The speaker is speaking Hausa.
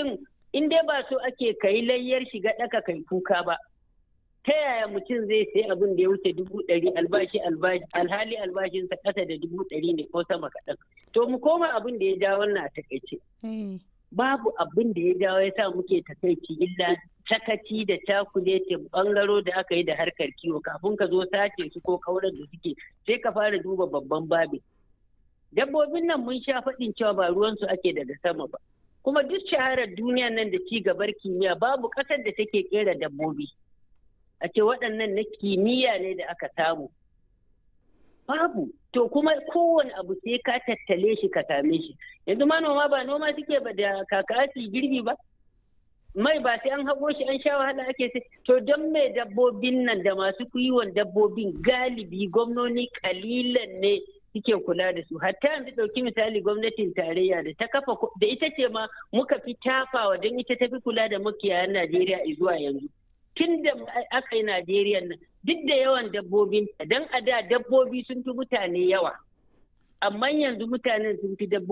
mutum in dai ba so ake kai layyar shiga ɗaka kai kuka ba ta yaya mutum zai sai abin da ya wuce dubu ɗari albashi alhali albashinsa ƙasa da dubu ɗari ne ko sama kaɗan to mu koma abin da ya ja wannan a takaice babu abin da ya jawo ya sa muke takaici illa sakaci da cakuletin bangaro da aka yi da harkar kiwo kafin ka zo sace su ko kaurar da suke sai ka fara duba babban babin dabbobin nan mun sha faɗin cewa ba ruwansu ake daga sama ba kuma duk shaharar duniya nan da ci gabar kimiyya babu ƙasar da take kera dabbobi a ce waɗannan na kimiyya ne da aka samu babu to kuma kowane abu sai ka tattale shi ka same shi yanzu manoma ba noma suke ba da kakasi girbi ba mai ba sai an haƙo shi an sha wahala ake sai to don mai dabbobin nan da masu kiwon dabbobin galibi gwamnoni kalilan ne suke kula da su hatta yanzu ɗauki misali gwamnatin tarayya da ta kafa da ita ce ma muka fi tafawa don ita ta fi kula da makiyayan najeriya zuwa yanzu tun da aka yi najeriya nan duk da yawan dabbobin don a da dabbobi sun fi mutane yawa amma yanzu mutanen sun fi dabbobi